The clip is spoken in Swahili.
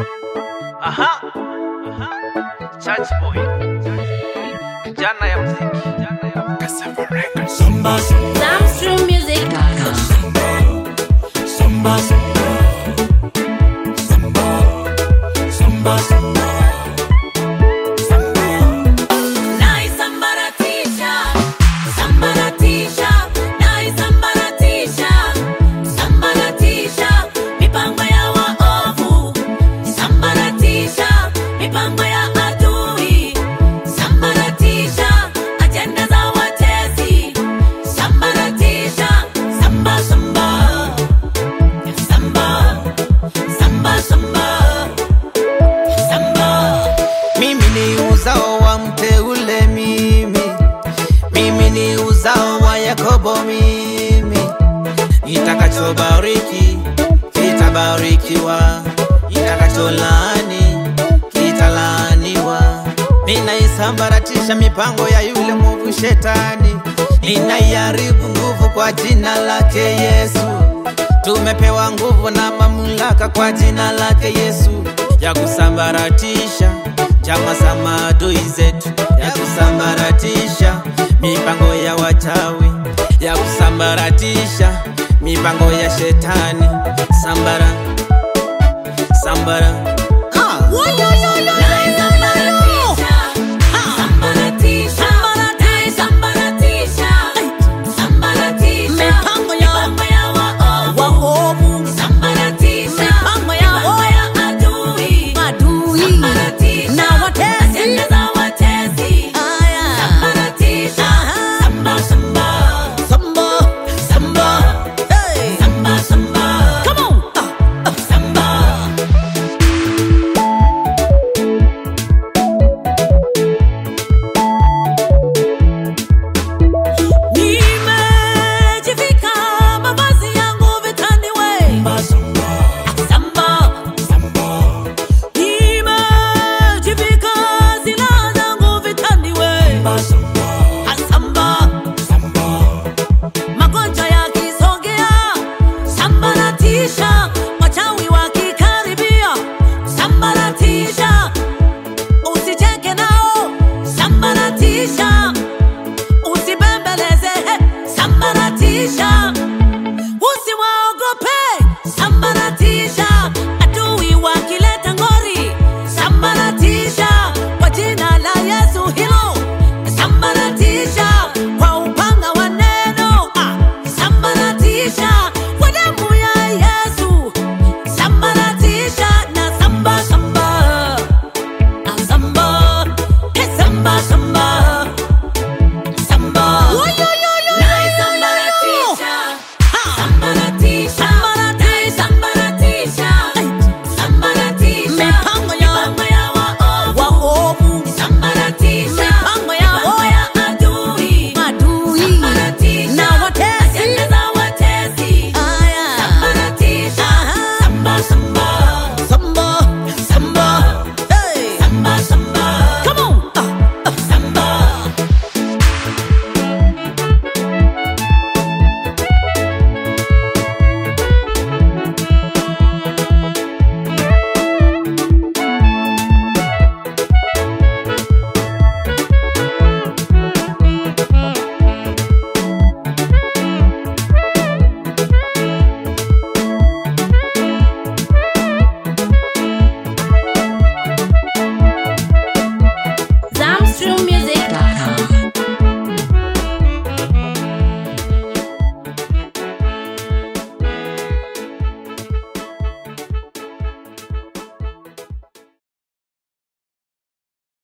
Aha. Aha. Church boy. Jana ya muziki. Jana ya muziki. Samba, Samstrummusic.com. samba, samba, samba, samba, samba. Naisambaratisha, sambaratisha, naisambaratisha, sambaratisha, mipango ya waovu, sambaratisha, mipango ya adui, sambaratisha, ajenda za watesi, sambaratisha, samba samba, samba, samba samba, samba. Mimi ni uzao wa mteule mimi, mimi ni uzao wa Yakobo mimi. Itakachobariki kitabarikiwa, itakacholaani kitalaaniwa. Ninaisambaratisha mipango ya yule mwovu shetani, ninaiharibu nguvu kwa jina lake Yesu. Tumepewa nguvu na mamlaka kwa jina lake Yesu ya kusambaratisha chama za maadui zetu, ya kusambaratisha mipango ya wachawi, ya kusambaratisha mipango ya shetani. Sambara, sambara,